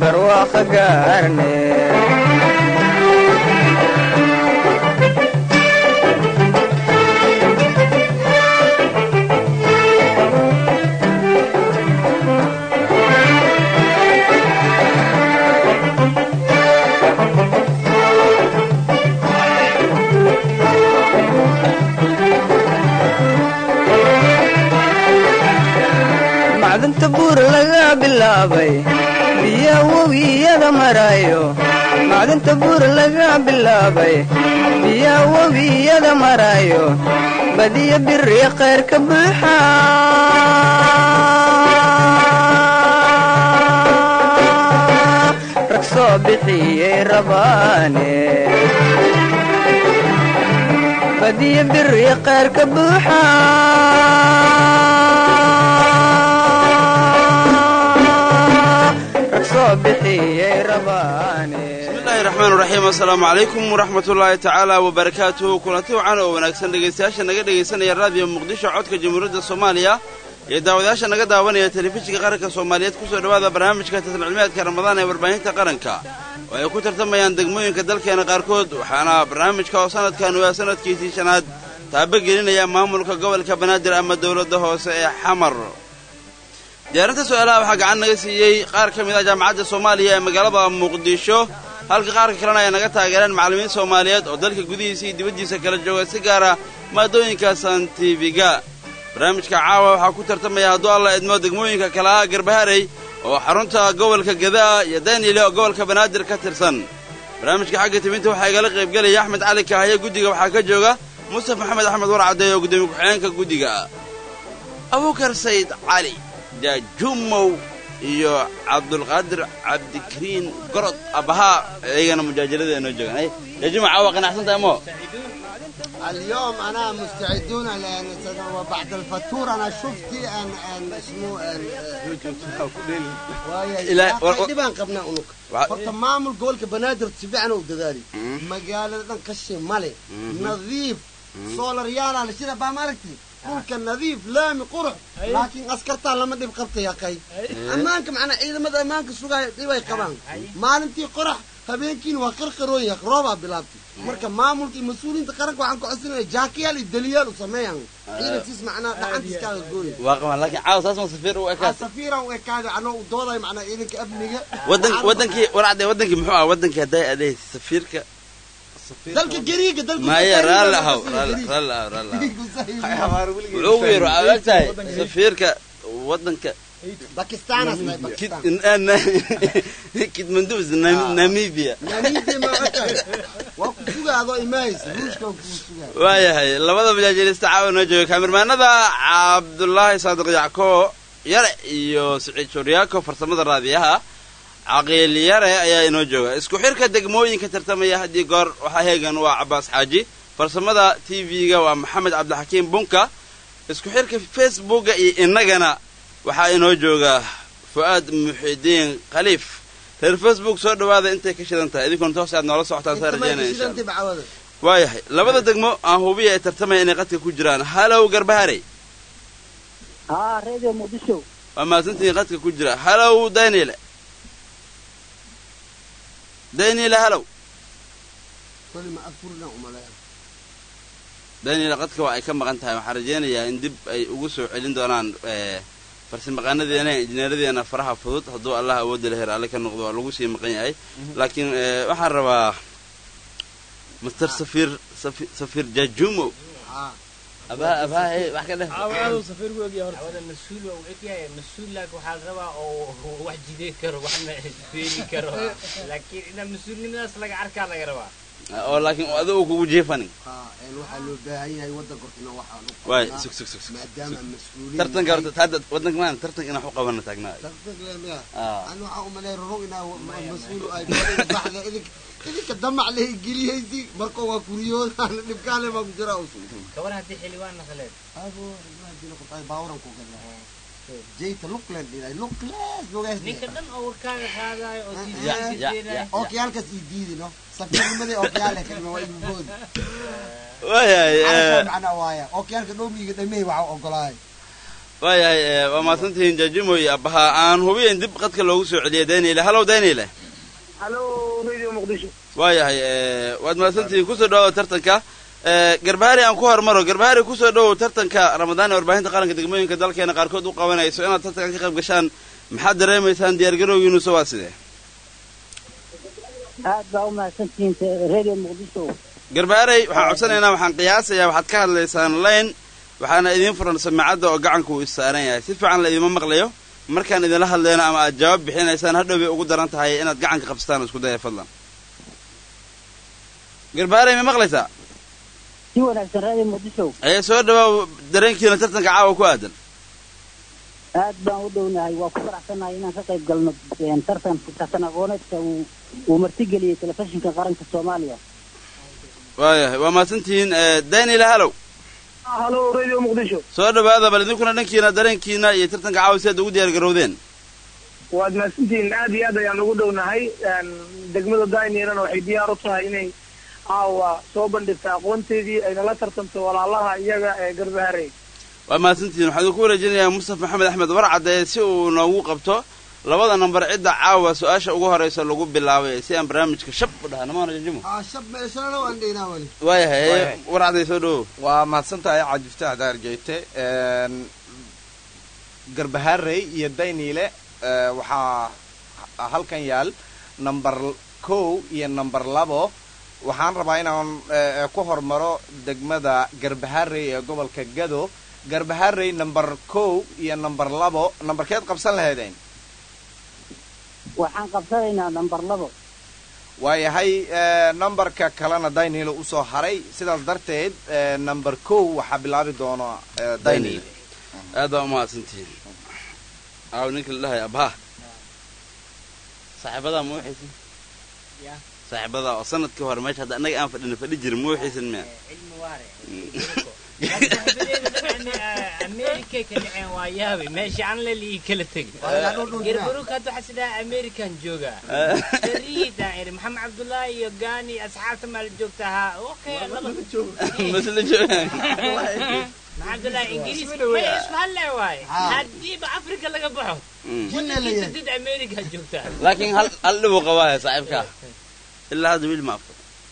barwaaqa gaarne macdanta buur laga bilaabay biya webiyada marayo macdanta buur laga bilaabay biya webiyada marayo badiya biri khayr ka buuxa rag soo bixiyey rabaane badiya biri khayr ka buuxa rag soo bixiyey rabaane bismillahi raxmaan raxiim assalaamu calaykum waraxmat ullaahi tacaala wabarakaatuhu kulanti wacan oo wanaagsan dhegaystayaasha naga dhegaysanaya raadiyo muqdisho codka jamhuuriyadda soomaaliya iyo daawadayaasha naga daawanaya telefishinka qaranka soomaaliyeed kusoo dhowaada barnaamijka taslicilmiyaadka ramadaan ee warbaahinta qaranka oo ay ku tartamayaan degmooyinka dalkeena qaarkood waxaana barnaamijka oo sanadkan waa sanadkiisii shanaad taabagelinaya maamulka gobolka banaadir ama dowladda hoose ee xamar diyaarinta su-aalaha waxaa gacan naga siiyey qaar ka mid ah jaamacadda soomaaliya ee magaalada muqdisho halka qaarka kalena ay naga taageereen macallimiin soomaaliyeed oo dalka gudihiisa iyo dibaddiisa kala jooga si gaara maadooyinka santifiga barnaamijka caawa waxaa ku tartamaya hadduu alla idmo degmooyinka kale ah garbaharey oo xarunta gobolka gadaa iyo daynile oo gobolka banaadir ka tirsan barnaamijka xagga tibinta waxaa igala qaybgelaya axmed cali kahaye guddiga waxaa ka jooga mustaf maxamed axmed warcadeey oo guddoomiye ku-xigeenka guddiga ah abuukar sayd cali jaajumow iyo cabdulqaadir cabdikariin gorod abbahaa iyagana mujaajalada inoo joogaan jaajuma caawa qanacsan tahay mo اليوم انا مستعدون لان وبعد الفطور انا شفت ان ان اسمه إلى- و- و- دبان قبنا انك وع- horta maamul gobolka banaadir si fiican u dadaali magaalada dhan qashin male nadiif soolaryaalaa sida baa maaragti dhulka nadiif laami qurux laakiin askartaa lama dhib qabta yaqay ammaanka macnaa ciidamada ammaanka sugaya dhibay qabaan maalintii qorax habeenkiina waa qarqarooya roobaa bilaabtay marka maamulka iyo mas-uuliyiinta qaranka waxaan ku codsanaya jaakiyaal iyo daliyaal u sameeyaan ciidankiis macnaa dhacantiiskaaga gooya waa qaban laakiin caawa saas ma safiir u ekaatay safiiran u ekaada anoo u dooday macnaa ciidanka amniga wadan wadankii warcade wadankii muxuu ah wadankii hadday adeey safiirka dalka gariiga dalka maya raalli ahaw raalli raalli ahaw raalli ahaw wuxuu ugu yiri waxaa og tahay safiirka wadanka bakistanas kid bakistan kidmandus namibia namibia ma ogtahay waa ku sugaadoo imaaysa ruushkan kuu sugaa waayahay labada majaajiilista caawa noo jooga kaamirmaanada cabdulaahi saadiq yacko yare iyo siciid shuryaako farsamada raadiyaha caqiil yare ayaa inoo jooga isku xirka degmooyinka tartamaya haddii goor waxaa heegan waa cabaas xaaji farsamada t v-ga waa maxamed cabdixakiim bunka isku xirka facebooka iyo innagana waxaa inoo jooga fu'aad muxidiin khaliif reer facebook soo dhowaada intay ka shidan tahay idinkoon toos aad noola socotaan saa rajeynaya insha allah bacwada waayahay labada degmo aan hubiya ay tartamaya inay qadka ku jiraan halow garbaharey haa radio muqdisho waa mahadsantihiin qadka ku jira halow daynile daynile halow koli ma afurna umaleeya daynile qadka waa ay ka maqan tahay waxaan rajaynayaa in dib ay ugu soo celin doonaan farsamaqaanadeena injineeradeena faraha fudud hadduu allah awoodda leher alle ka noqdo waa lagu sii maqan yahay laakiin eh, waxaan rabaa master safiir safi- safiir jajumo haa abaa abaa hey, wax ka dheh awada mas-uul waa u egyahay mas-uul laakiin waxaa la rabaa oo wax jideen karo waxna feeli karo laakiin ina mas-uulnimadaas laga arkaa laga rabaa oo laakiin adigu kugu jeefanin haa een waxaa loo baahan yahay waddanka hortana waxaa lagu waay qabanaa sug sug sug sug maadaama mas-uuliyiin tartanka horta hadda wadanka maanta tartanka inaan wax u qabana taagnaayo tartanka leemiya Ah. an waxaa umaleeya rorog inaa mas-uul ay baxda idinka idinka damac leh geliyaysi marka waa kuriyoodan dhibkaale baa ku jira usul gabar haddii xildhibaan naqaleed abo imaajina ku tahay baawaran ku gala jeyta luklen dhilay lukles lugays ninka dhan oo warkaaga qaadaayo oo Ya, ya, ya. tiisaankajeedaay ookiyaalkaas ii diidi no safiirnimadii ookiyaale kalma waa igu boodi waayahay Arrintaa eh, macnaa waaya ookiyaalka dhoomiga dhamey waxaa ogolaay waayahay ee, waa mahadsantihiin jaajimoy abbaha aan hubiyen dib qadka loogu soo celiyay daniile hallow daniile halo radio muqdisho waayahay ee, waad mahadsantihiin kusoo dhawow tartanka ee, garbahaari aan ku hormaro garbahaari kusoo dhawow tartanka ramadaan ee warbaahinta qaranka degmooyinka dalkeena qaarkood u qabanayso inaad tartankan ka qayb gashaan maxaad dareemaysaan diyaargarowgiinuuse waa sidee aad baa u mahadsantihiin radio muqdisho garbaarey waxaan codsanaynaa waxaan qiyaasayaa waxaad ka hadlaysaan layn waxaana idiin furan samaacadda oo gacanku uu saaran yahay si fiican la idiima maqlayo markaan idinla hadlayno ama aad jawaab bixinaysaan hadhow bay ugu daran tahay inaad gacanka qabsataan isku daya fadlan garbaarey ma maqlaysaa si wanaagsan radio muqdisho ee soo dhawaaw dareenkiina tartanka caawa ku aadan aad baan u dhownahay waa ku faraxsanahay inaan ka qayb galno een, tartan tartan aqooneedka uu uu martigeliyey telefishinka qaranka soomaaliya waayahay waa mahadsantihiin ee, daniel hallow halo radio muqdisho soo dhawaada bal idinkuna dhankiina dareenkiina iyo tartanka caawa si aad ugu diyaar garowdeen waad mahadsantihiin aad iyo aad ayaan ugu dhownahay een, degmada daynirana waxay diyaar u tahay inay caawa soo bandhigta aqoonteedii ayna la tartamto walaalaha iyaga ee garbaharey waa mahadsantihiin waxaan idinku wareejinayaa mustafa maxamed axmed warcadde si uu noogu qabto labada nambar cidda caawa su-aasha ugu horeysa lagu bilaabay si aan barnaamijka shab u dhaha namaana jajimo aa shab meeshana waan dheynaa wali waayahay Waayahay. warcadday soo dhawow waa mahadsantahay cajiftah daarjeyte garbaharey iyo dayniile eh, waxaa halkan yaal number kow iyo number labo waxaan rabaa inaan eh, ku hormaro degmada garbaharey ee gobolka gado garbaharey number kow iyo number labo numberkeed qabsan lahaydeen waxaan qabsanaynaa nambar labo waayahay eh, numberka kalena dayniile usoo haray sidaas darteed eh, number kow waxaa bilaabi doona eh, dayniile aad baa umahadsantihiin aaw ninka la dhahay abha saaxiibadaa ma waxaysan Ya. saaxiibadaa oo sanadkii hore meesha hadda annaga aan fadhina fadhi jirin ma waxaysan miya cilmi waare saaxiibadeeda dabcan amerikay ka dhaceen waa yaabay meesha aan la lii kala tegi gerbaruk hadda waxaa sidaa amerikan joogaa sariidaan iri maxamed cabdullaahi iyo gaani asxaabta maal joogta ahaa okay laba masla joogaan maxamed cabdullaahi ingiriis may isku hadle waaye haddiiba afrika laga baxo jinna la waddankiisa yahay dad amerika joogtaa laakiin hal hal dhibuu qabaaya saaxiibkaa ilaa hadda wiil ma afur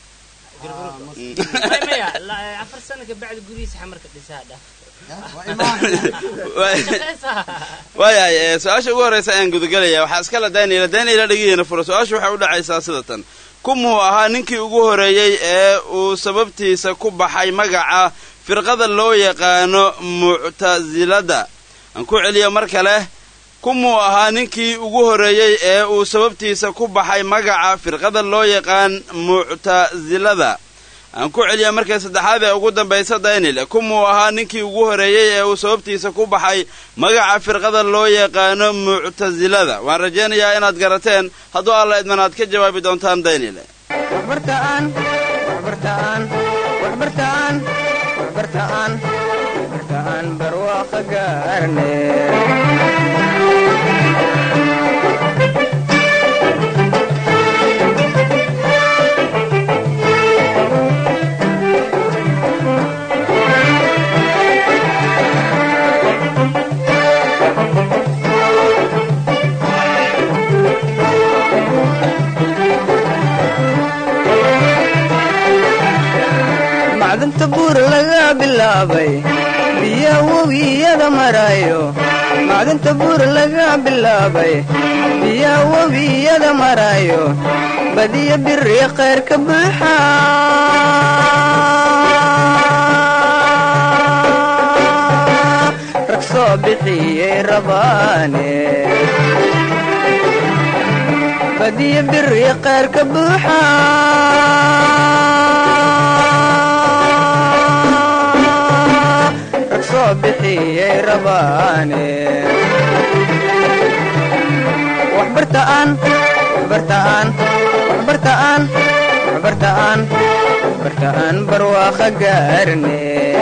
may maya la- afar sano ka bacdi gurihiisa xamarka dhisaa dhaf waa imaan shaqaysaa waayahay ee, su-aasha ugu horreysa ayaan gudagelaya waxaa iskala daniela daniela dhegihiina furo su-aashu waxay u dhacaysaa sida tan kumuu ahaa ninkii ugu horreeyey ee uu sababtiisa ku baxay magaca firqada loo yaqaano muctasilada aan ku celiyo mar kale kumuu ahaa ninkii ugu horreeyey ee uu sababtiisa ku baxay magaca firqada loo yaqaan muctasilada aan ku celiya markay saddexaad ee ugu dambaysa daynil kumuu ahaa ninkii ugu horreeyey ee uu sababtiisa ku baxay magaca firqada loo yaqaano muctasilada waan rajaynayaa inaad garateen hadduu alla idman aad ka jawaabi doontaan daynil waxbartaan waxbartaan waxbartaan waxbartaan waxbartaan barwaaqa gaarne macdanta buur laga bilaabay biya webiyada marayo macdanta buur laga bilaabay biya webiyada marayo badiya biri khayr ka buuxa rag soo bixiyey rabaane badiya biri khayr ka buuxa rag soo bixiyey rabaane waxbartaan waxbartaan waxbartaan waxbartaan waxbartaan barwaaqa gaarne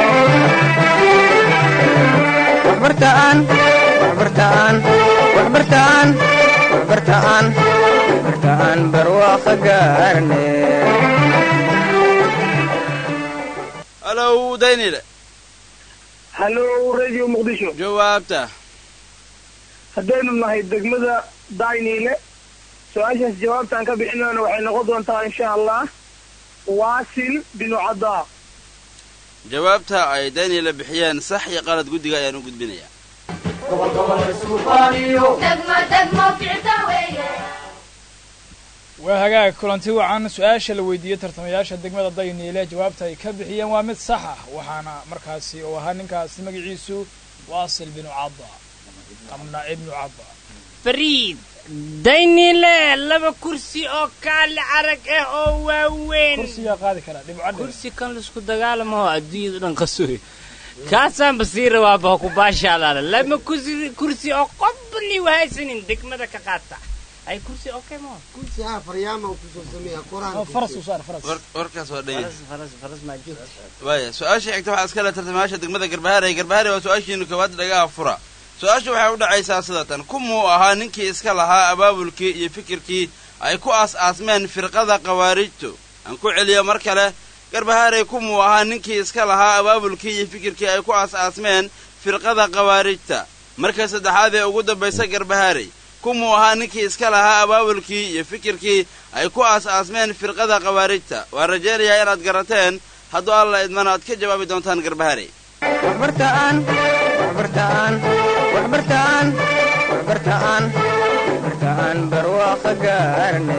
waxbartaan waxbartaan waxbartaan waxbartaan waxbartaan barwaaqa gaarne halow daynile hallo radio muqdisho jawaabta haddaynu nahay degmada dayniile su-aashaas jawaabtaan ka bixinayna waxay noqon doontaa insha allah waasil binu cadaa jawaabta ay daniela bixiyeen sax iyo qalad guddiga ayaan u gudbinayaa waa hagaag kulanti wacan su-aasha la weydiiyey tartamayaasha degmada dayniile jawaabta ay ka bixiyeen waa mid sax ah waxaana markaasi uu ahaa ninkaasi magaciisu waasil binu cadda amna ibnu cadda fariid daynile laba kursi oo kaali arag ah oo waaweyn kursigaa qaadi karaa dhibcadhe kursi kan laisku dagaalamaho adduunyada dhan qasoy kaasaan basiira waaba ku baashaalaala lama kursi kursi oo qobni wahaysanin degmada ka qaata ay kursi okay ma kursi haa faryaama uu kusoo sameeya oo qur-aanka faras u saar faras war- warkaas waa dhan faras faras faras maa joogta waaya su-aasha xigta waxaa iska le tartamayaasha degmada garbahaare garbahaare waa su-aashiinu koowaad dhagaha fura su-aasha waxay u dhacaysaa sidatan kumuu ahaa ninkii iska lahaa abaabulkii iyo fikirkii ay ku aas-aasmeen firqada khawaarijtu aan ku celiyo mar kale garbahaare kumuu ahaa ninkii iska lahaa abaabulkii iyo fikirkii ay ku aas-aasmeen firqada khawaarijta marka saddexaad ee ugu dambaysa garbahaarey kumuu ahaa ninkii iska lahaa abaabulkii iyo fikirkii ay ku aas-aasmeen firqada khawaarijta waan rajaynayaa inaad garateen hadduu alla idmana aad ka jawaabi doontaan garbahaarey waxbartaan waxbartaan waxbartaan waxbartaan waxbartaan barwaaqa gaarne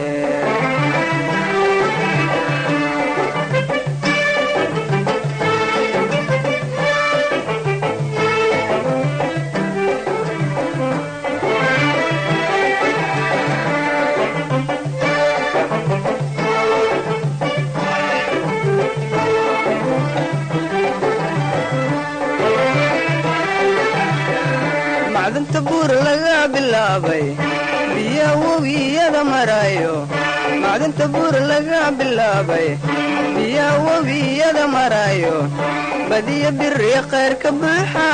macdanta buur laga bilaabay biya webiyada marayo macdanta buur laga bilaabay biya webiyada marayo badiya biri khayr ka buuxa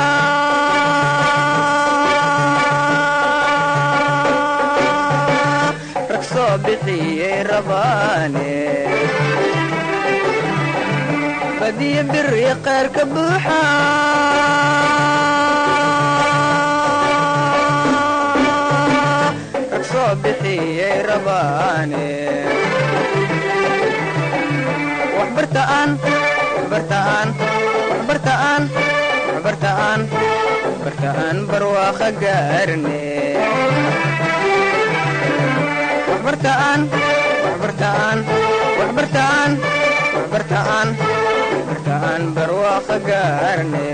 rag soo bixiyey rabaane badiya biri khayr ka buuxa rag soo bixiyey rabaane waxbartaan waxbartaan waxbartaan waxbartaan waxbartaan barwaaqa gaarne waxbartaan waxbartaan waxbartaan waxbartaan waxbartaan barwaaqa gaarne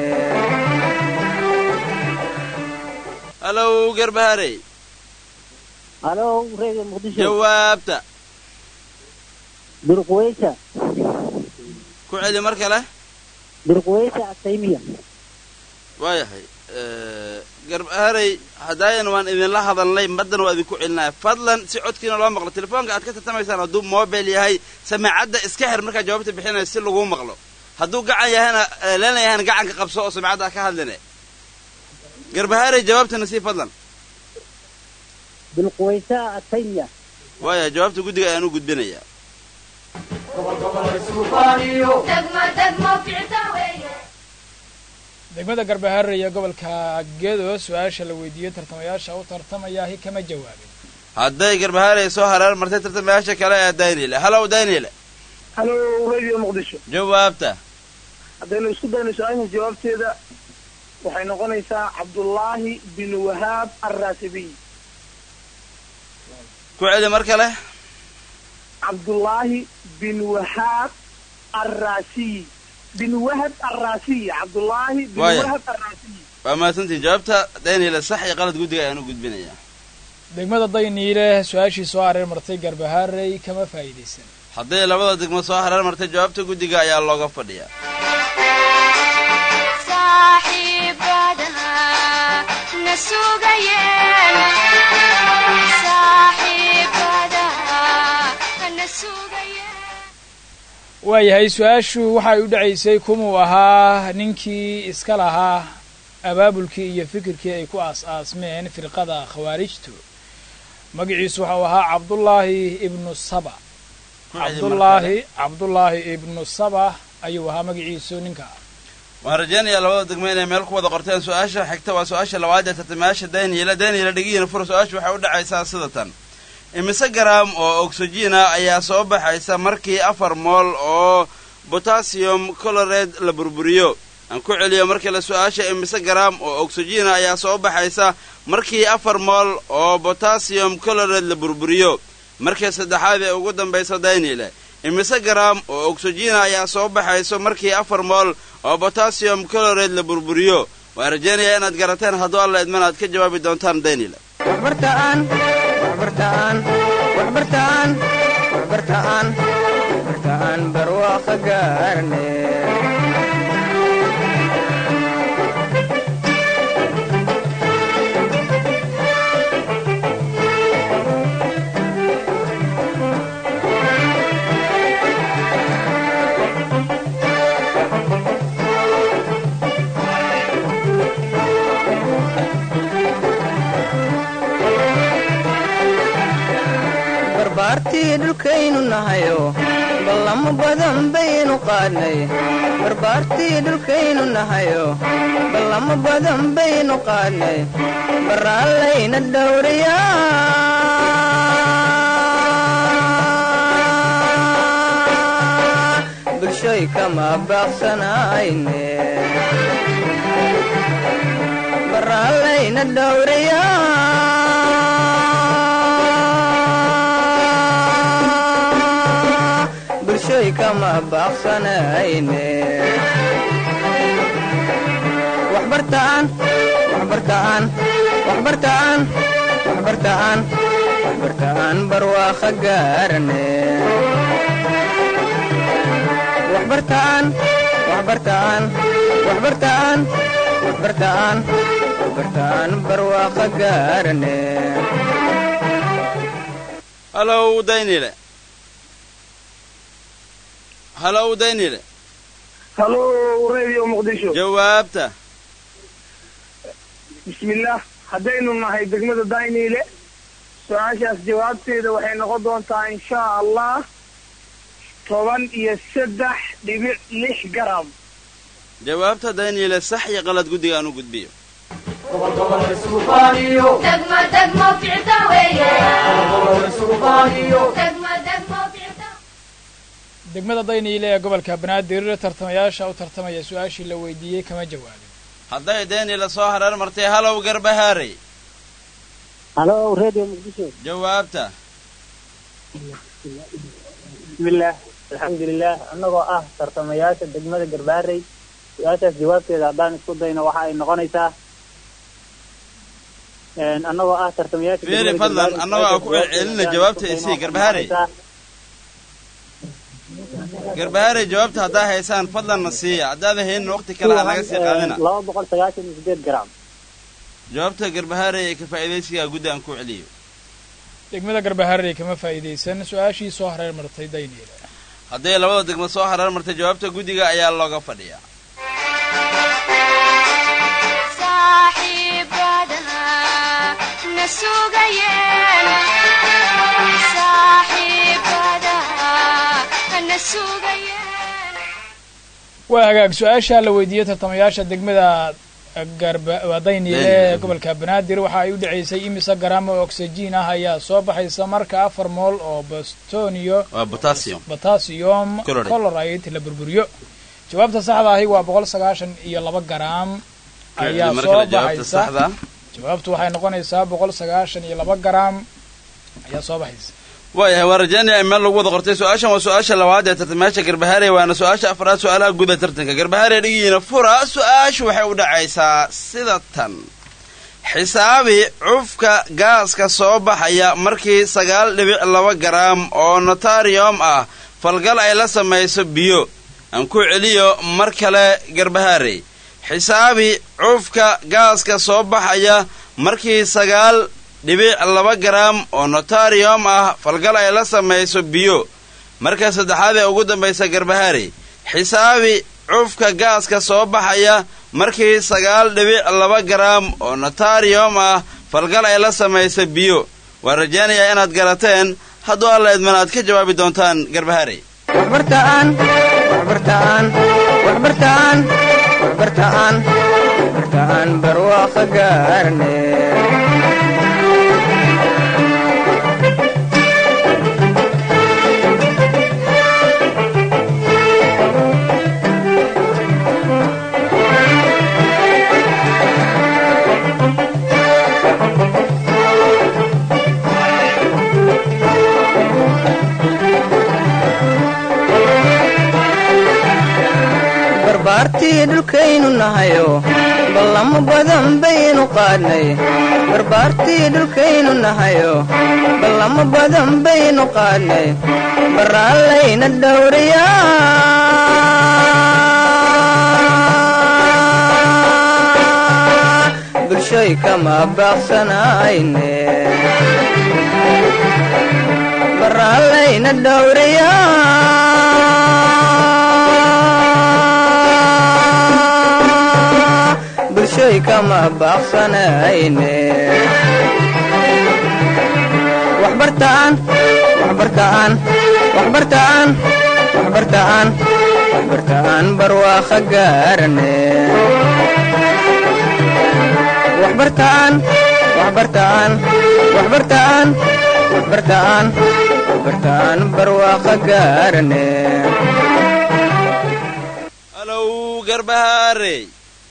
hallow garbahaarey halo radio muqdisho jawaabta durqweysa ku celi mar kale durqweysa ataymiya waayahay garbahaarey haddaayan waan idinla hadalnay maddan waa idinku celinaya fadlan si codkiina loo maqlo telefoonka aad ka tartamaysaan hadduu mobil yahay samaacadda iska xir markaad jawaabta bixinaya si laguu maqlo hadduu gacan yahayna leena yahayna gacanka qabso oo samaacadda ha ka hadline garbahaarey jawaabtana sii fadlan durqweysa ataymiya waayahay jawaabta guddiga ayaan u gudbinayaa degmada garbaharre iyo gobolka gedo su-aasha la weydiiyey tartamayaasha u tartamayahi kama jawaabin hadday garbahaarey soo hareer martay tartamayaasha kale ee daynile hallow daynile hallo radio muqdisho jawaabta haddaynu isku dayno su-aasha jawaabteeda waxay noqonaysaa cabdullaahi bin wahaab alraasibiy ku celi mar kale cabdullaahi bin wahaab alraasiy bin wahab alraasiy cabdullaahi bin Waaya. wahab alraasiy waa mahadsantiin jawaabta daynile sax iyo qalad guddiga ayaan u gudbinayaa degmada dayniile su-aashii soo hareer martay garbaharey kama faa'iidaysan hadday labada degmo soo hareer martay jawaabta guddiga ayaa looga fadhiyaa waayahay su-aashu waxay u dhacaysay kumuu ahaa ninkii iska lahaa abaabulkii iyo fikirkii ay ku aas-aasmeen firqada khawaarijtu magaciisu waxau ahaa cabdullaahi ibnu saba Ku celi mar cabdullaahi cabdullaahi ibnu saba ayuu ahaa magaciisu ninka waan rajaynayaa labada degmo inay meel ku wada qorteen su-aasha xigta waa su-aasha labaad ee tartamayaasha daniela daniela dhigihiina fura su-aasha waxay u dhacaysaa sida tan imise garaam oo oxygena ayaa soo baxaysa markii afar mool oo botassium colored la burburiyo aan ku celiyo markii la su-aasha imise garaam oo oxygena ayaa soo baxaysa markii afar mool oo botassium colored la burburiyo markii saddexaad ee ugu dambaysa daynile imise garaam oo oxygena ayaa soo baxayso markii afar mool oo botassium colored la burburiyo waan rajaynayaa inaad garateen hadduu alla idman aad ka jawaabi doontaan daynile waxbartaan waxbartaan waxbartaan waxbartaan waxbartaan barwaaqo gaarne barbaartii dhulkaynu nahayo ballamo badan baynu qaadnay barbaartii dhulkaynu nahayo ballamo badan baynu qaadnay baraallayna dhowriyaa bulshoy kama baaqsanayne baraallayna dhowriyaa bulshoy kama baaqsanayne waxbartaan waxbartaan waxbartaan waxbartaan waxbartaan barwaaqo gaarne waxbartaan waxbartaan waxbartaan waxbartaan waxbartaan barwaaqo gaarne halow daynile halow daynile halo radio muqdisho jawaabta bismillaah haddaynu nahay degmada dayniile su-aashaas jawaabteeda waxay noqon doontaa insha allah toban iyo saddex dhibic lix garam jawaabta daynile sax iyo qalad guddiga aan u gudbiyo degmo degmo ficta weeye degmo degmo ficta degmada dayniile ee gobolka banaadir tartamayaasha u tartamaya su-aashii la weydiiyey kama jawaabin hadday daynile soo hareer martay halow garbahaarey halo radio muqdisho jawaabta bismillaah alxamdulilah annagoo ah tartamayaasha degmada garbaarey su-aashaas jawaabteeda haddaan isku dayno waxa ay noqonaysaa annagoo ah tartamayaasha fiiri degmada fadlan Garbaarey, annagoo aan ku su-aashaas celcelina jawaabteeda jawaabta haddaan isii isku dayno garbahaarey waxay garbahaarey jawaabta haddaa haysaan fadlanna siiya haddaadan haynin waqti kale aan naga sii qaadina noqonaysaa laba boqol sagaashan iyo sideed garam jawaabta garbahaarey ee ka faa'iidaysigaa guddi aan ku celiyo degmada garbaharey kama faa'iidaysan su-aashii soo hareer martay dayniile hadday labada degmo soo hareer martay jawaabta guddiga ayaa looga fadhiyaa saaxiibadana na sugayeen saaxiibadana na sugayeen waa hagaag su-aasha la weydiiyey tartamayaasha degmada garba waa dayniile ee gobolka banaadir waxa ay u dhacaysay imise garaam oo oxygen ah ayaa soo baxaysa marka afar mool oo bostonio waa potassium potassium Chloride. chloride la burburiyo jawaabta saxda ahi waa boqol sagaashan iyo laba garaam ayaa mar soo kale jawaabta baxaysa saxda jawaabtu waxay noqonaysaa boqol sagaashan iyo laba garaam ayaa soo baxaysa waayahay waa rajaynaya in meel lagu wada qortay su-aashan waa su-aasha labaad ee tartamayaasha garbahaarey waana su-aasha afraad su-aalaha guda tartanka garbahaarey dhigihiina fura su-aashu waxay u dhacaysaa sida tan xisaabi cufka gaaska soo baxaya markii sagaal dhibic laba garaam oo notarium ah falgal ay la samayso biyo aan ku celiyo mar kale garbahaarey xisaabi cufka gaaska soo baxaya markii sagaal dhibic laba garaam oo notarium ah falgal ay la samayso biyo marka saddexaad ee ugu dambaysa garbahaarey xisaabi cufka gaaska soo baxaya markii sagaal dhibic laba garaam oo notarium ah falgal ay la samayso biyo waa rajaynayaa inaad garateen hadduu alla idman aad ka jawaabi doontaan garbahaarey waxbartaan waxbartaan waxbartaan waxbartaan waxbartaan barwaaqo gaarne barbaartii dhulkaynu nahayo ballamo badan baynu qaadnay barbaartii dhulkaynu nahayo ballamo badan baynu qaadnay baraallayna dhowriyaa bulshoy kama baaqsanayne baraallayna dhowriyaa bulshoy kama baaqsanayne waxbartaan waxbartaan waxbartaan waxbartaan waxbartaan barwaaqo gaarne waxbartaan waxbartaan waxbartaan waxbartaan waxbartaan barwaaqo gaarne halow garbahaarey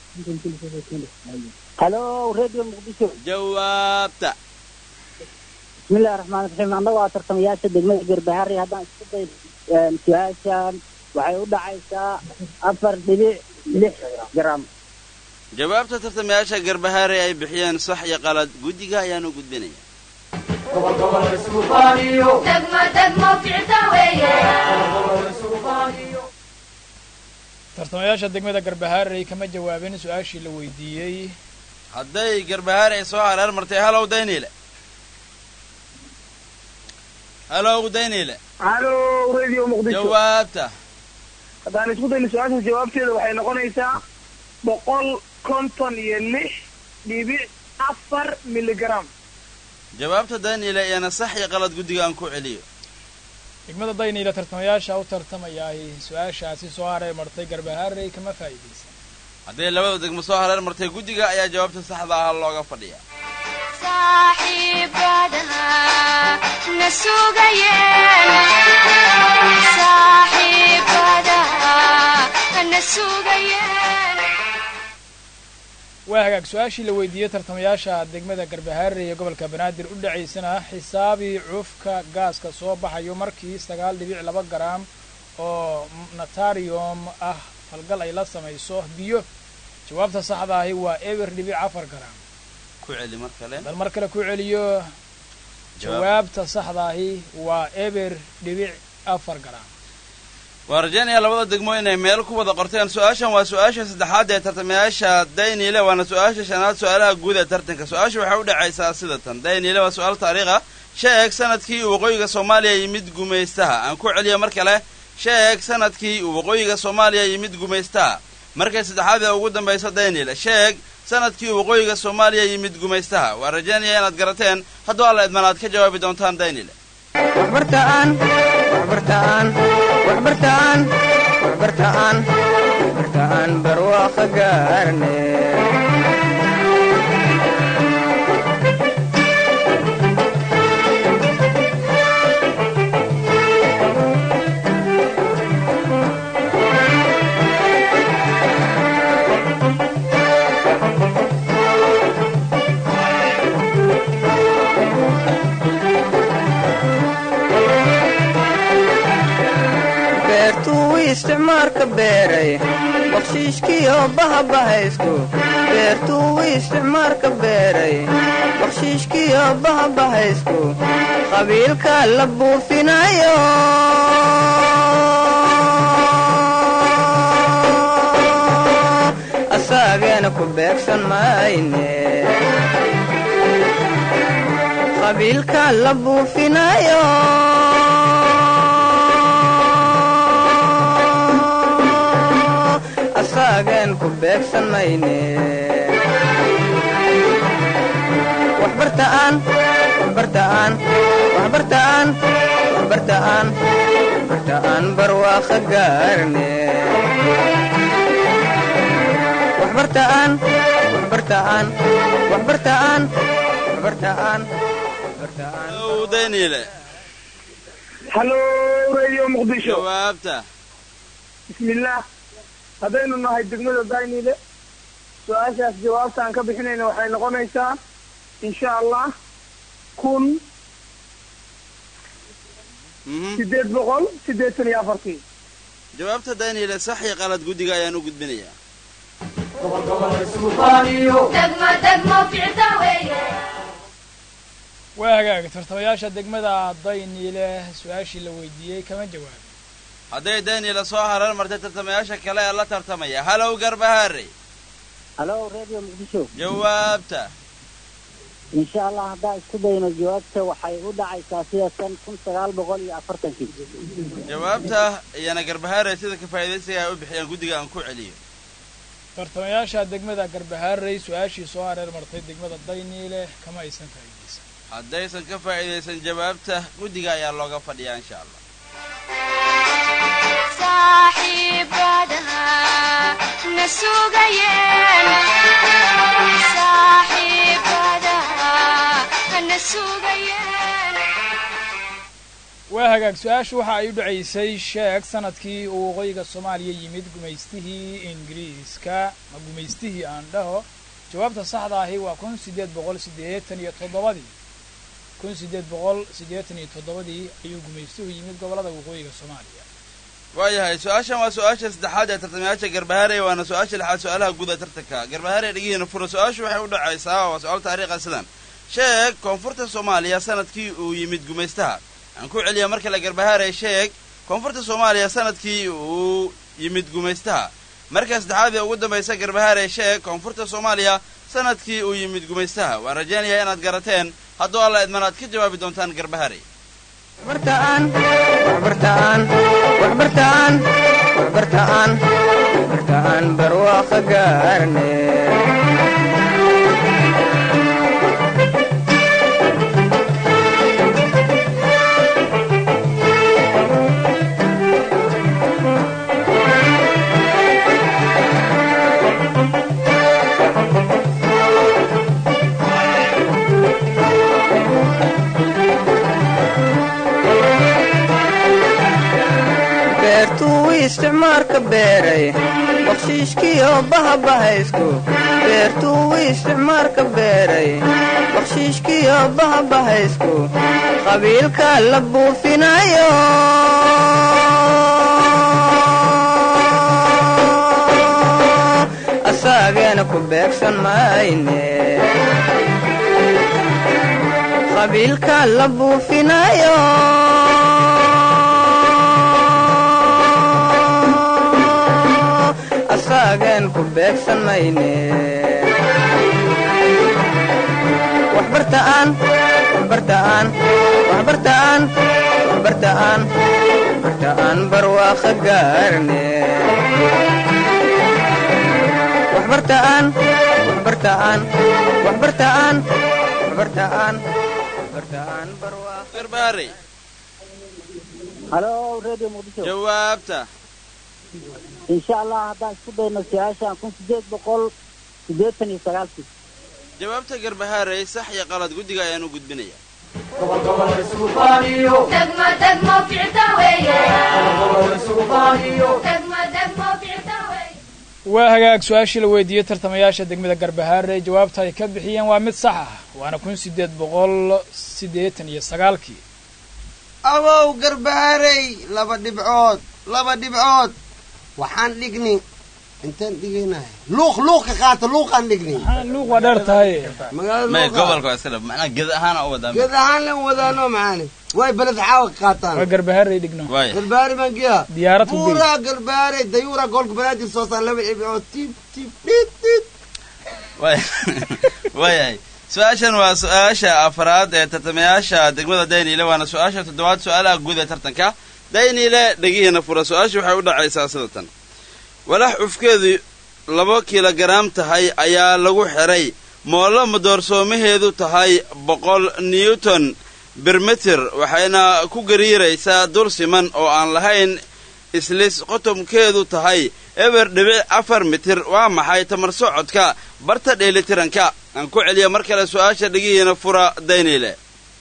halo radio muqdisho jawaabta bismillahi raxmaan raxiim annagoo ah tartamayaasha degmada garbaharey haddaan isku day su-aashan waxay u dhacaysaa afar dhibic lix gram jawaabta tartamayaasha garbahaarey ay bixiyeen sax iyo qalad guddiga ayaanu gudbinaya degmo degmo ficta weeye tartamayaasha degmada garbahaarey kama jawaabin su-aashii la weydiiyey hadday garbahaarey soo hareer martay halow dayniile halow dayniile halo radio muqdisho jawaabta haddaan isku dayno su-aasha jawaabteeda waxay noqonaysaa boqol konton iyo lix dhibic afar miligram jawaabta dayniile iyana sax iyo qalad guddiga aan ku celiyo degmada dayniile tartamayaasha u tartamayaahi su-aashaasi soo hareer martay garbahaarey kama faa'iidaysan hadday labada degmo soo hareer martay guddiga ayaa jawaabta saxda ah looga fadhiya saaxiibada na sugayeen saaxiibada na sugayeen waa hagaag su-aashii la weydiiyey tartamayaasha degmada garbahaarey ee gobolka banaadir u dhacaysana xisaabii cufka gaaska soo baxayo markii sagaal dhibic laba garaam oo natarium ah falgal ay la samayso biyo jawaabta saxda ahi waa eber dhibic afar garaam ku celi mar kale bal mar kale ku celiyo jawaabta saxda ahi waa eber dhibic afar garaam waa rajaynaya labada degmo inay meel ku wada qorteen su-aashan waa su-aasha saddexaad ee tartamayaasha dayniile waana su-aasha shanaad su-aalaha guud ee tartanka su-aasha waxay u dhacaysaa sida tan dayniile waa su-aal taariikha sheeg sanadkii uu waqooyiga soomaaliya yimid gumaystaha aan ku celiyo mar kale sheeg sanadkii uu waqooyiga soomaaliya yimid gumaystaha markay saddexaad ee ugu dambaysa dayniile sheeg sanadkii uu waqooyiga soomaaliya yimid gumaystaha waa rajaynaya inaad garateen hadduu alla idman aad ka jawaabi doontaan dayniile waxbartaan waxbartaan waxbartaan waxbartaan waxbartaan barwaaqo gaarne beertuu isticmaalka beeray bakshiishkiyo bahabahaystu beertuu isticmaalka beeray bakshiishkiyo bahabahaystu qabiilka la buufinayo asaageena ku beegsan mayne qabiilka la buufinayo asaagen ku beegsan mayne waxbartaan waxbartaan waxbartaan waxbartaan waxbartaan barwaaqo gaarne waxbartaan waxbartaan waxbartaan waxbartaan waxbartaan ow dayniile hallo radio muqdisho jawaabta bismillaah haddaynu nahay degmada daynile su-aashaas jawaabta aan ka bixinayna waxay noqonaysaa insha allah kun Mhm. sideed boqol siddeetan iyo afartii jawaabta dayniile sax iyo qalad guddiga ayaan u gudbinayaa degmo degmo ficta weeye waa hagaag tartamayaasha degmada dayniile su-aashii la weydiiyey kama jawaabin hadday dayniile soo harar martay tartamayaasha kale ee la tartamaya halow garbahaare halo radio muqdisho jawaabta insha allah haddaan isku dayno jawaabta waxay u dhacaysaa sida san kun sagaal boqol iyo afartankii jawaabta iyana garbahaare sida ka faa'iidaysiga ay u bixiyaan guddiga aan ku celiyo tartamayaasha degmada garbahaarey su-aashii soo hareer martay degmada dayniile kama aysan faa'iidaysan haddaysan ka faa'iidaysan jawaabta guddiga ayaa looga fadhiyaa insha allah saaxiibadaha na sugayeen saaxiibadaha na sugayeen waa hagaag su-aashu waxa ay u dhacaysay sheeg sanadkii uu waqooyiga soomaaliya yimid gumaystihii ingiriiska ma gumaystihii aan dhaho jawaabta saxda ahi waa kun sideed boqol siddeetan iyo toddobadii kun sideed boqol siddeetan iyo toddobadii ayuu gumaystuhu yimid gobollada waqooyiga soomaaliya waayahay su-aashan waa su-aasha saddexaad ee tartamayaasha garbahaare waana su-aasha lixaad su-aalaha guud ee tartanka garbahaare dhegihiina fura su-aashu waxay u dhacaysaa waa su-aal taariikha sidan sheeg koonfurta soomaaliya sanadkii uu yimid gumaystaha aan ku celiya mar kale garbahaare sheeg koonfurta soomaaliya sanadkii uu yimid gumaystaha marka saddexaad ee ugu dambaysa garbahaare sheeg koonfurta soomaaliya sanadkii uu yimid gumaystaha waan rajaynayaa inaad garateen hadduu alla idman aad ka jawaabi doontaan garbahaare waxbartaan waxbartaan waxbartaan waxbartaan waxbartaan barwaaqo gaarne beertuu isticmaalka beeray bakshiishkiyo bahabahaysku beertuu isticmaalka beeray bakshiishkiyo bahabahaysku qabiilka la buufinayo asaageena ku beegsan mayne qabiilka la buufinayo asaagen ku beegsan mayne waxbartaan waxbartaan waxbartaan waxbartaan waxbartaan barwaaqo gaarne waxbartaan waxbartaan waxbartaan waxbartaan waxbartaan barwaaqo garbahaare halo radio muqdisho jawaabta insha allah haddaan isku dayno su-aashaan kun sideed boqol siddeetan iyo sagaalkii jawaabta garbahaarey sax iyo qalad guddiga ayaan u gudbinayaa degmo degmo ficta weeye degmo degmo ficta weeye waa hagaag su-aashii la weydiiyey tartamayaasha degmada garbahaare jawaabta ay ka bixiyeen waa mid sax ah waana kun sideed boqol siddeetan iyo sagaalkii awow garbaarey laba dhibcood laba dhibcood waxaan dhigni intaan dhigaynahay luuq luuq ka qaata luuqaan dhigni luuq waa dheer tahay magaalada may luuqa gobolka waa iska dhab macnaha ged ahaana u wadaa geed ahaan lan wadaano macaani way beled xaawa ka qaataan waa garbahaarey dhigno waaya garbaari baan geya diyaarad ku gey buuraa garbaare dayuura goolka banaadir soo saan laba dhibcood tib tib dhid dhid waaya waayahay su-aashan waa su-aasha afraad ee tartamayaasha degmada dayniile waana su-aasha toddobaad su-aalaha guud ee tartanka dayniile dhegihiina fura su-aasha waxay u dhacaysaa sida tan walax cufkeedu laba kilogaraam tahay ayaa lagu xiray moollo madoorsoomaheedu tahay boqol newton birmitir waxayna ku gariiraysaa dul siman oo aan lahayn islis qotomkeedu tahay eber dhibic afar mitir waa maxay tamar socodka barta dheelitiranka aan ku celiya mar kale su-aasha dhigihiina fura dayniile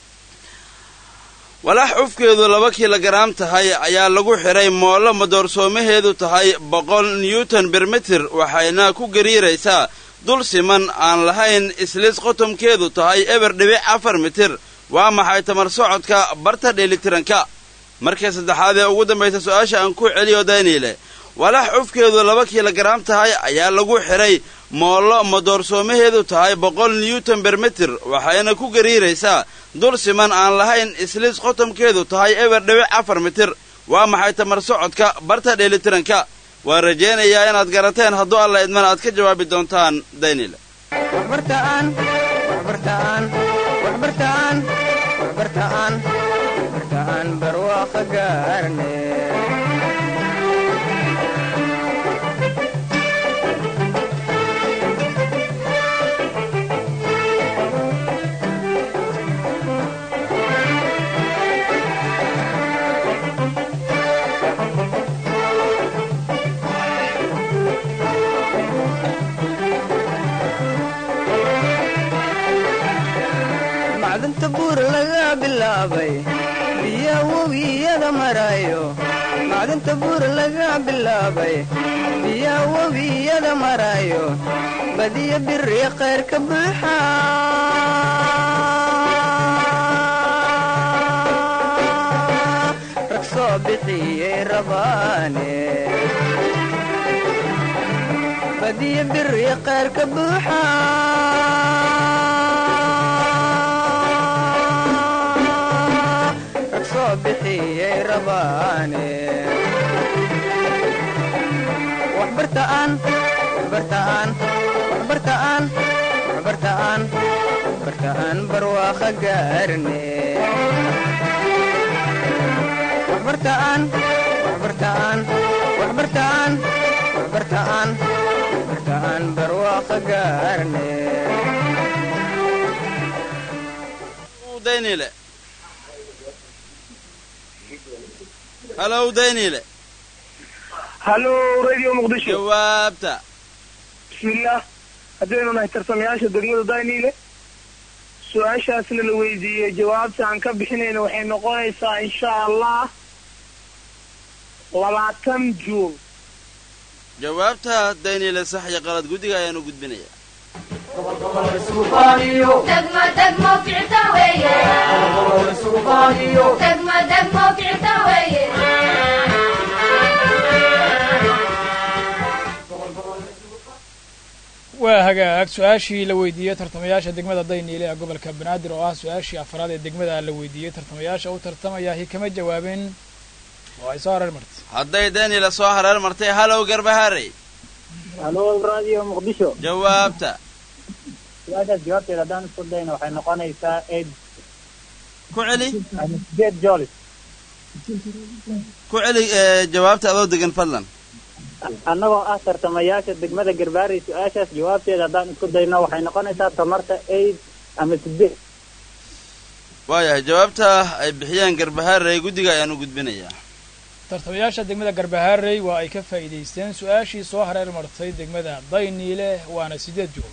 walax cufkeedu laba kilogaraam tahay ayaa lagu xidhay moollo madoorsoomaheedu tahay boqol newton bermitir waxayna ku gariiraysaa dul siman aan lahayn islis qotomkeedu tahay eber dhibic afar mitir waa maxay tamar socodka barta dheelitiranka markii saddexaad ee ugu dambaysa su-aasha aan ku celiyo dayniile walax cufkeedu laba kilogaraam tahay ayaa lagu xidhay moollo madoorsoomaheedu tahay boqol newton bermitir waxayna ku gariiraysaa dul siman aan lahayn islis qotomkeedu tahay eber dhibic afar mitir waa maxay tamar socodka barta dheelitiranka waan rajaynayaa inaad garateen hadduu alla idman aad ka jawaabi doontaan daynile waxbartaan waxbartaan waxbartaan waxbartaan waxbartaan barwaaqo gaarne macdanta buur laga bilaabay biya webiyada marayo macdanta buur laga bilaabay biya webiyada marayo badiya biri khayr ka buuxa rag soo bixiyey rabaane badiya biri khayr ka buuxa rag soo bixiyey rabaane waxbartaan waxbartaan waxbartaan waxbartaan waxbartaan barwaaqo gaarne waxbartaan waxbartaan waxbartaan waxbartaan waxbartaan barwaaqo gaarne daynile halow daynile hallo radio muqdisho jawaabta bismillaah haddaynu nahay tarsamayaasha degmada dayniile su-aashaasna la weydiiyey jawaabta aan ka bixinayna waxay noqonaysaa insha allah labaatan juun jawaabta daynile sax iyo qalad guddiga ayaanu gudbinayaa degmo degmo ficta weeye degmo degmo ficta weeye waa hagaag su-aashii la weydiiyey tartamayaasha degmada dayniile ee gobolka banaadir oo ah su-aashii afraad ee degmada la weydiiyey tartamayaasha u tartamayahi kama jawaabin oo ay soo hareer martay hadday daynile soo hareer martay halow garbaharey halo radio muqdisho jawaabta su-aashaas jawaabteeda haddaan isku dayna waxay noqonaysaa eight ku celi sideed jolis ku celi ee, jawaabta adoo degan fadlan annagoo ah tartamayaasha degmada garbaarey su-aashaas jawaabteeda haddaan isku dayno waxay noqonaysaa tamarta eight ama sideed waayahay jawaabta ay bixiyeen garbaharey guddiga ayaanu gudbinayaa tartamayaasha degmada garbaharey waa ay ka faa'iidaysteen su-aashii soo hareer martay degmada dayniile waana sideed joog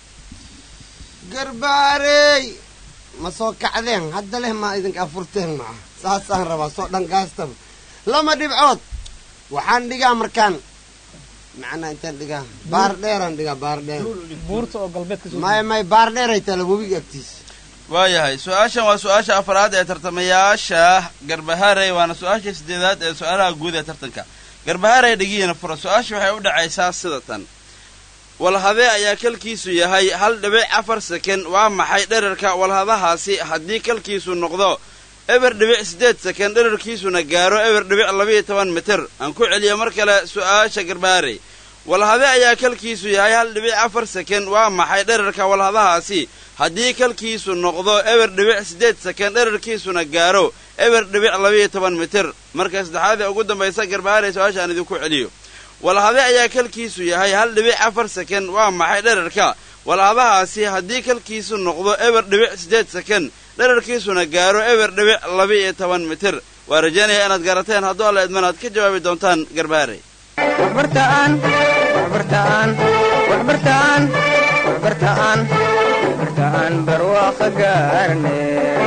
garbaarey ma soo kacdeen hadda leh maa idinka afurteen maa saasaan rabaa soo dhangaastaba lama dhibcood waxaan dhigaa markaan macnaa intaan dhigaa baar dheeraan dhigaa baar dheer buurta oo galbeedka soo may may baar dheeray tala webiga agtiisa waayahay su-aashan waa su-aasha afraad ee tartamayaasha garbaharey waana su-aasha sideedaad ee su-aalaha guud ee tartanka garbaharey dhigihiina fura su-aasha waxay u dhacaysaa sida tan walhadee ayaa kalkiisu yahay hal dhibic afar seken waa maxay dherarka walhadahaasi haddii kalkiisu noqdo eber dhibic siddeed seken dherarkiisuna gaaro eber dhibic labiyo toban mitir aan ku celiyo mar kale su-aasha garbaharey walhade ayaa kalkiisu yahay hal dhibic afar seken waa maxay dherarka walhadahaasi haddii kalkiisu noqdo eber dhibic siddeed seken dherarkiisuna gaaro eber dhibic labiyo toban mitir marka saddexaad ee ugu dambaysa garbaharey su-aasha aan idinku celiyo walhade ayaa kalkiisu yahay hal dhibic afar seken waa maxay dherarka walhadahaasi haddii kalkiisu noqdo eber dhibic siddeed seken dherarkiisuna gaaro eber dhibic laba-iyo toban mitir waa rajaynaya inaad garateen hadduu alla idman aad ka jawaabi doontaan garbaharey waxbartaan waxbartaan waxbartaan waxbartaan waxbartaan barwaaqo gaarne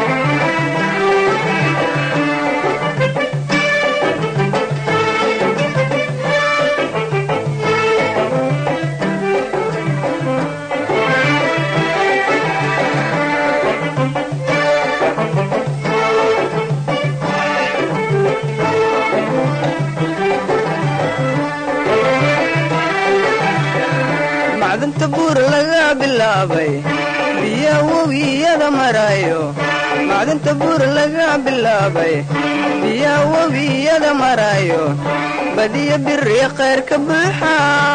macdanta buur laga bilaabay biya webiyada marayo macdanta buur laga bilaabay biya webiyada marayo badiya biri khayr ka buuxa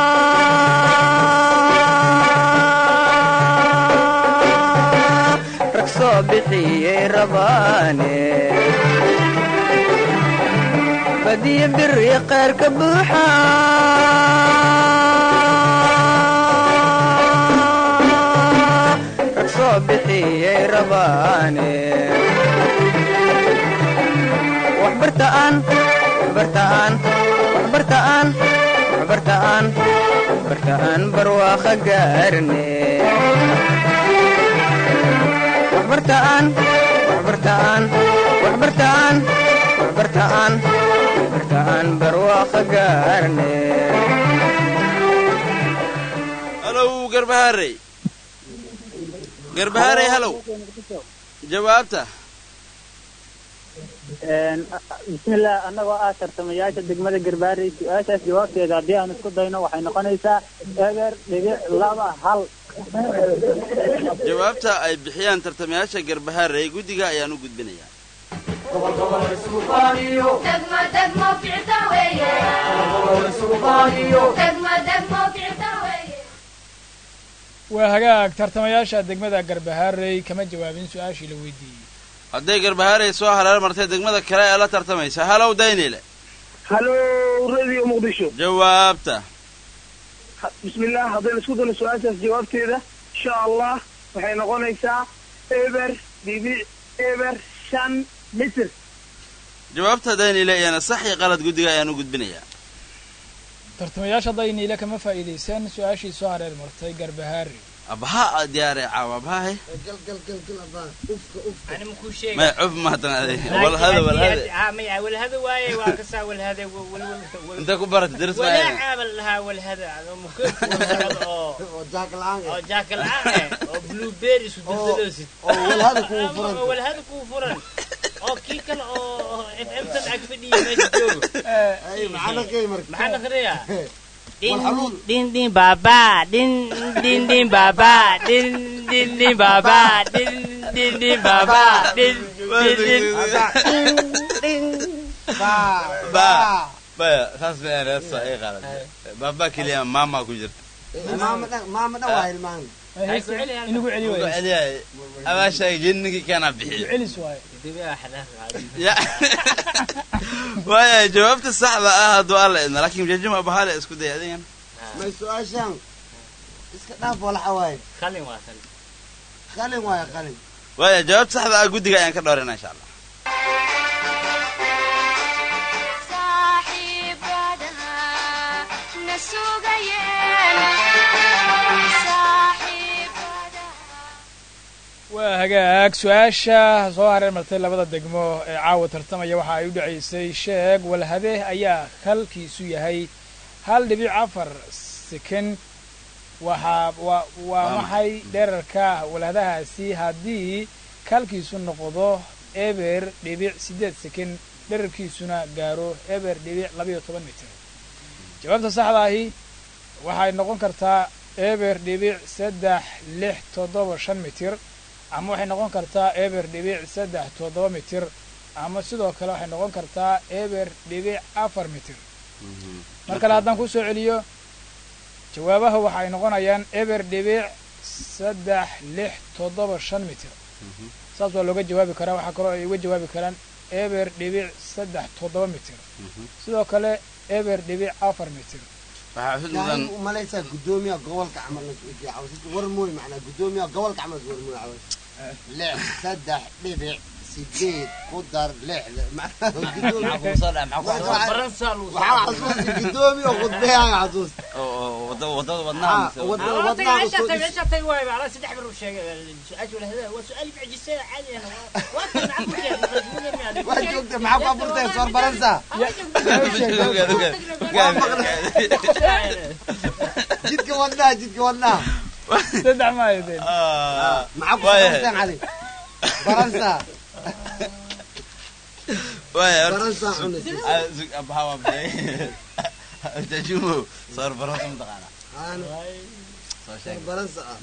rag soo bixiyey rabaane badiya biri khayr ka buuxa rag soo bixiyey rabaane waxbartaan waxbartaan waxbartaan waxbartaan waxbartaan barwaaqo gaarne waxbartaan waxbartaan waxbartaan waxbartaan waxbartaan barwaaqo gaarne halow garbaharey garbaharey halow jawaabta bismillah annagoo ah tartamayaasha degmada garbaarey su-aashaas jawaabteeda haddii aan isku dayno waxay noqonaysaa eber dhibic laba hal jawaabta ay bixiyaan tartamayaasha garbaharey guddiga ayaan u gudbinayaa degmo degmo ficta weeye degmo degmo ficta weeye waa hagaag tartamayaasha degmada garbaharey kama jawaabin su-aashii la weydiiyey hadday garbaharey soo hareer martay degmada kale ee la tartamaysa halow daynile halo radio muqdisho jawaabta bismillah haddaynu isku dayno su-aashaas jawaabteeda insha allah waxay noqonaysaa eber dhibic eber shan mitir jawaabta daynile iyana sax iyo qalad guddiga ayaan u gudbinayaa tartamayaasha dayniile kama faa'iidaysan su-aashii soo hareer martay garbaharey abaha diyaare caawa abahahe gal gal gal gal abaa ufka ufka ani makuu sheega maya cuf mahatan ade walhada walhada ha maya walhada waaye waa kasaa walhada intay ku barata daris walaa maayo caabal lahaa walhada adoo mukeed oo oo jaak la-aan oo jaaka la-aan eh oo blueberry isu daldaloosid oo walhada kugu furan oo walhada kuu furan oo kii kale oo f m tan ag fadhiya meesha joogo ay maxaa naqay marka maxaa naqriyaa Walxaluul. din din baba din din din baba din din din baba din din din baba din din din baa ba baya saas ma aan heesta ay qaadan baaba keliya maama ku jirta maama dhan maama dhan waa hilmaan inugu celi ugu waayo celiyay abaashay jinnigii kana bixiyo celis waayo ya waaya jawaabta saxda ah hadduu alla idna laakiin jajuma bahale isku day adigan may su-aashaan iska dhaaf walaxa waaye qalin waa qalin qalin waaye qalin waaya jawaabta saxda ah guddiga ayaan ka dhowrina insha allah waa hagaag su-aasha soo hareer martay labada degmo ee caawa tartamaya waxa ay u dhacaysay sheeg walhade ayaa halkiisu yahay hal dhibic afar sekond waxaa waa waa maxay dherarka walhadahaasi haddii kalkiisu noqdo eber dhibic siddeed sekond dherarkiisuna gaaro eber dhibic labayo toban mitir jawaabta saxda ahi waxay noqon kartaa eber dhibic saddex lix toddoba shan mitir ama waxay noqon kartaa eber dhibic saddex toddoba mitir ama sidoo kale waxay noqon kartaa eber dhibic afar mitir mar kale haddaan ku soo celiyo jawaabaha waxa ay noqonayaan eber dhibic saddex lix toddoba shan mitir saas waa looga jawaabi karaa waxaa kaloo ay uga jawaabi karaan eber dhibic saddex toddoba mitir sidoo kale eber dhibic afar mitir waxaa xud Yaa mudan u malaysaa gudoomiyaha gobolka camal nasweydiiya caws war mooy macnaa gudoomiyaha gobolka camal war mooy caws lix saddex dhibic sideed ku dar lixda maxaa kugu soo dhaca maxaa kugu soo faransa lagu soo waxaa xasuusta gudoomi oo khudbeyaga xasuusta wadada wadada wadnaha mise wadada والله wadnaha تقول usoo عشان dhis عشان تقول على سدح بروح شيء سؤال ولا هذا هو سؤال معجزة عادي أنا وأنت معك كيف waa joogta maxaa ku abuurtay soor baransa jidka wadnaha jidka wadnaha saddex ma aydeen maxaa ku abuurteen cali baransa waaya baransa cunaysa jajumo soor baransa mataqaana Aana, soo sheeg baransa ah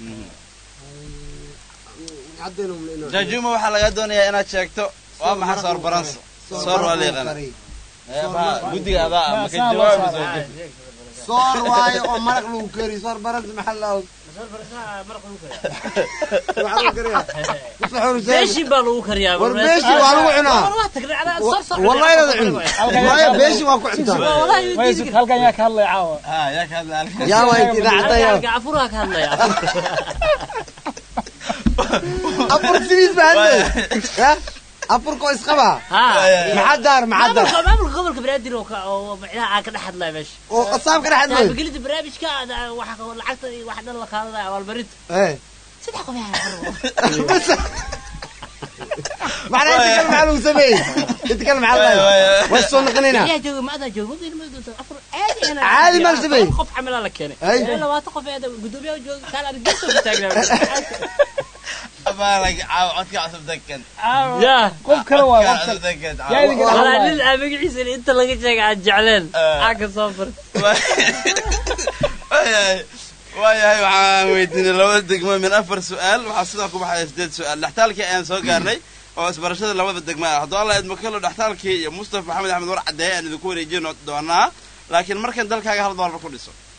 caddaynu mlino jajumo waxaa laga doonayaa inaad sheegto waa maxay soor baransa soor waa la yaqaana guddiga adaa ah maka jawaabi soo jebi soor waaye oo maraq lagu kari soor baransa maxaa la og waxaa lagu kariyaa beeshi baa lagu kariyaa war beeshi waa lagu cunaa wallahi inaad cun waaye beeshi waa ku cuntaa halkan yaa ka hadlaya caawa ha yaa ka hadla halkan yaa waa inti idaacadda yaa gacafuraa ka hadlaya afur sidiis baa hadlay ya afurka oo isqaba maxaa daar maxaa daar maamulka maamulka gobolka banaadir oo ka- oo macnaha aan ka dhex hadlaya meesha oo qasaabka dhex hadlay taabagelida barnaamijka ada- waxa ka- lacagta iyo wax dhan la qaadanaya abaalmarinta Eh. saddex qof yaa macnaa inta kale maxaa lagu sameeyey inta kale maxaa la waa soo noqonayna yaa jooga ma adaa jooga ma ma doonta afar caadi ana Caadi ma la sameeyey? qof camalaa la keenay Ay. ilaa labaatan qof ee gudoomiyaha jooga kaal aan geeso ka taagnaa abaalag caaw codka cusub degan yaa qof kale waa qof cusub kale degan yaa idinka walaa hadlaya nin aan magaciisa inta laga sheega aan jecleen aan ka soo far waayahay waayahay waxaan weydiinay labada degmo min afar su-aal waxaa sidaa ku baxaya sideed su-aal dhextaalkii ayaan soo gaarnay oo isbarashada labada degmo ah hadduu alla idmo kalo dhextaalkii iyo mustafa maxamed axmed war caddeeye aan idinku wareejin doonaa laakiin markan dalkaaga hal doolar ku dhiso